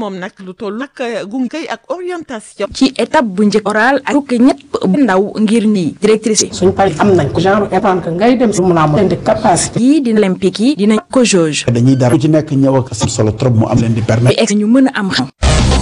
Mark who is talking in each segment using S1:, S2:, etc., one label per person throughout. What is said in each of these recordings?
S1: moom nag lu toll nag gunge ak orientation.
S2: ci étape bu njëkk oral ak fukki ñett ndaw ngir nii directrice yi.
S3: suñ paree am nañ ko genre épargne que ngay dem si mun a am leen di capacité.
S2: yii dina olympique yi dina ko jauge.
S4: dañuy dara ku ci nekk ñëw ak solo trop mu am leen di permettre.
S2: ñu mën a am xam.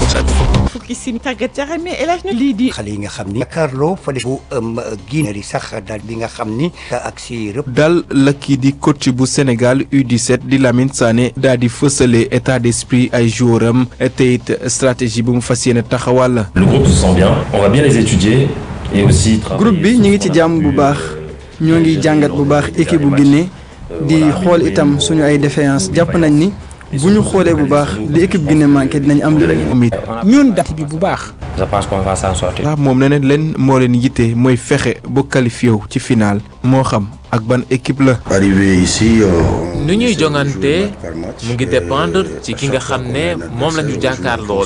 S1: fukki sim tàggat jarame El Hadj lii di.
S5: xale yi nga xam ni Carlo fële bu Guinée yi sax daal bi nga xam ni ak si rëpp.
S6: dal la kii di coach bu Sénégal U17 di Lamine Sané daal di fësale état d'esprit ay joueur am te it stratégie bu mu fas yéene taxawal.
S7: le groupe se sent bien on va bien les étudier et aussi.
S8: groupe bi ñu ngi ci jàmm bu baax ñoo ngi jàngat bu baax équipe bu Guinée di xool itam suñu ay défaillance jàpp nañ ni. bu ñu xoolee bu baax li équipe Guinée manqué dinañ am li ñun date bi bu baax.
S7: je pense qu'on va s'en sortir.
S6: waaw moom nee na leen moo leen yitte mooy fexe ba qualifié wu ci final moo xam ak ban équipe la.
S9: arrivé ici.
S10: nu ñuy jongante mu ngi dépendre ci ki nga xam ne moom la ñu jàkkaar lool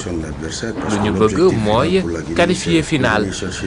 S10: lu ñu bëgg mooy qualifier final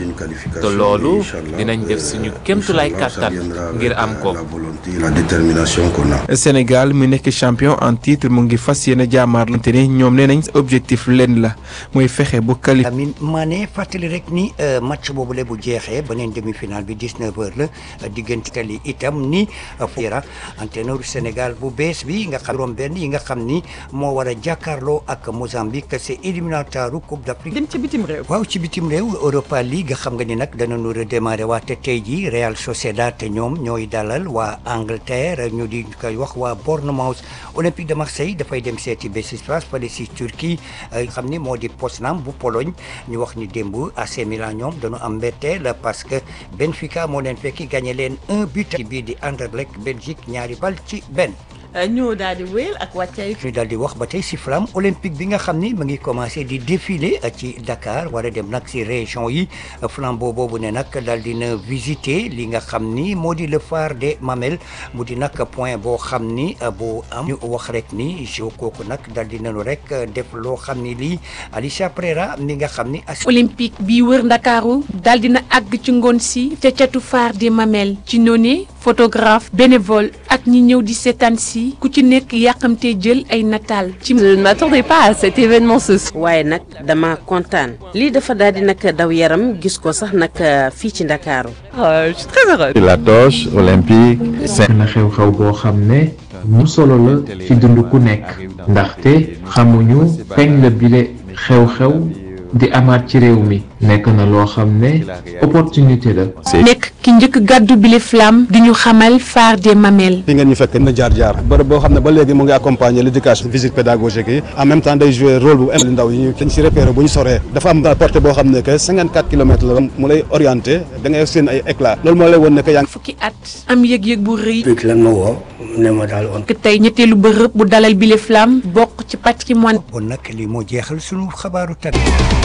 S10: te loolu dinañ def suñu kémtulaay kàttan ngir am ko.
S9: la détermination qu'on a.
S6: Sénégal mu nekk champion en titre mu ngi fas yéene jàmmaarlante ne ñoom nee nañ objectif leen la mooy fexe ba qualifié.
S5: Lamine Mané fàttali rek ni match boobule bu jeexee beneen demi-finale bi 19h la diggante Italie itam ni Fera entraîneur Sénégal bu bees bi nga xam juróom-benn yi nga xam ni moo war a jàkkaarloo ak Mozambique c'est éliminatoire Coupe d'Afrique.
S1: dem ci bitim réew.
S5: waaw ci bitim réew Europa League xam nga ni nag danañu redémarrer waate tey jii Real Sociedad te ñoom ñooy dalal waa Angleterre ñu di koy wax waa Bournemouth Olympique de Marseille dafay dem seeti Beşiktaş fële si Turquie xam ni moo di Poznan bu Pologne ñu wax ni démb AC Milan ñoom dañu am mbetteel parce que Benfica moo leen fekki gagné leen un but ci bii di Anderlecht Belgique ñaari bal ci benn.
S1: ñu daal di wéyal ak wàccaay.
S5: ñu daal di wax ba tey si flamme olympique bi nga xam ni mu ngi commencé di défiler ci Dakar war a dem nag si région yi flambeau boobu ne nag daal di na visiter li nga xam ni moo di le phare des Mamelles mu di nag point boo xam ni bu am ñu wax rek ni jo kooku nag daal di nañu rek def loo xam ni lii Alicia Prera mi nga xam ni.
S11: olympique bi wër Ndakaaru daal dina àgg ci ngoon si ca catu phare des Mamelles ci noonu photographe bénévole ak ñi ñëw di seetaan si ku ci nekk yàqamtee jël ay nataal ci.
S12: je ne m'attendais pas à cet événement ce soir. waaye nag dama kontaan lii dafa daal di nag daw yaram gis ko sax nag fii ci Ndakaaru.
S11: je suis très heureuse.
S13: la torche olympique.
S14: na xew-xew boo xam ne mu solo la ci dund ku nekk ndaxte xamuñu kañ la bile xew-xew di amaat ci réew mi nekk na loo xam ne opportunité la.
S11: nekk ki njëkk gàddu bile flamme di ñu xamal phare des Mamelles.
S15: fi ngeen ñu fekk na jaar jaar bërëb boo xam ne ba léegi mu ngi accompagner l'éducation visite pédagogique yi en même temps day jouer rôle bu am ndaw yi dañ si repérer bu ñu soree dafa am portée boo xam ne que 54 kilomètres la mu lay orienté da ngay seen ay éclat loolu moo lay won ne que yaa ngi
S11: fukki at am yëg-yëg bu rëy.
S16: lan ma woo ne ma daal on.
S11: tey ñetteelu bërëb bu dalal bile flamme bokk ci patrimoine.
S5: bon nag lii moo jeexal sunu xabaaru tàgg.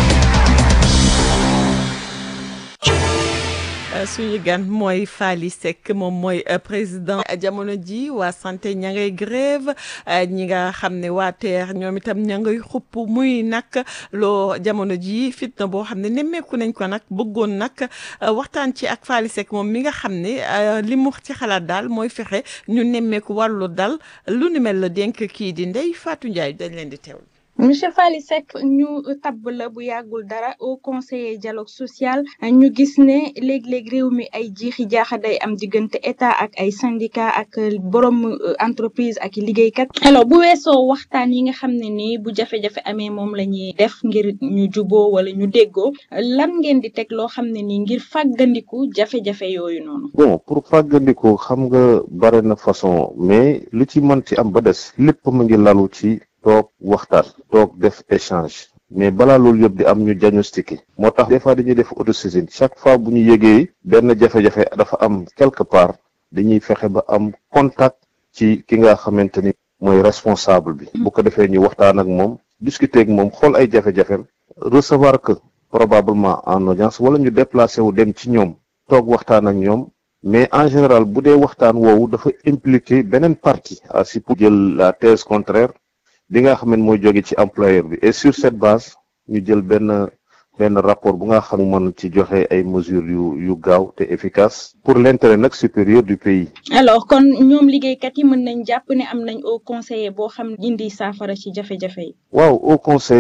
S1: suñu gan mooy Faly Seck moom mooy président jamono ji waa santé ña ngay grève ñi nga xam ne waa TER ñoom itam ña ngay xupp muy nag loo jamono ji fitna boo xam ne nemmeeku nañ ko nag bëggoon nag waxtaan ci ak Faly Seck moom mi nga xam ne li mu ci xalaat daal mooy fexe ñu nemmeeku wàllu dal lu ni mel la dénk kii di Ndeye Fatou Ndiaye dañ leen di teewlu.
S17: monsieur Faly Seck ñu tabb la bu yàggul dara au conseiller dialogue social ñu gis ne léeg-léeg réew mi ay jiixi jaaxa day am diggante état ak ay syndicat ak borom entreprise ak liggéeykat alors bu weesoo waxtaan yi nga xam ne ni bu jafe-jafe amee moom la ñuy def ngir ñu juboo wala ñu déggoo lan ngeen di teg loo xam ne ni ngir fàggandiku jafe-jafe yooyu noonu
S13: bon pour fàggandiku xam nga bare na façon mais lu ci mën ci am ba des lépp mu ngi lalu ci toog waxtaan toog def échange mais balaa loolu yëpp di am ñu diagnostiqué moo tax des fois dañuy def autosaisine chaque fois bu ñu yëgee benn jafe-jafe dafa am quelque part dañuy fexe ba am contact ci ki nga xamante ni mooy responsable bi bu ko defee ñu waxtaan ak moom discuter ak moom xool ay jafe-jafem recevoir que probablement en audience wala ñu déplacé wu dem ci ñoom toog waxtaan ak ñoom mais en général bu dee waxtaan woowu dafa impliqué beneen partie à si pour jël la thèse contraire bi nga xam ne mooy jóge ci employeur bi et sur cette base ñu jël benn benn rapport bu nga xam mën ci joxe ay mesures yu yu gaaw te efficace pour l'intérêt nag supérieur du pays.
S17: alors kon ñoom liggéeykat yi mën nañ jàpp ne am nañ au conseiller boo xam indi saafara ci jafe-jafe yi.
S13: waaw au conseil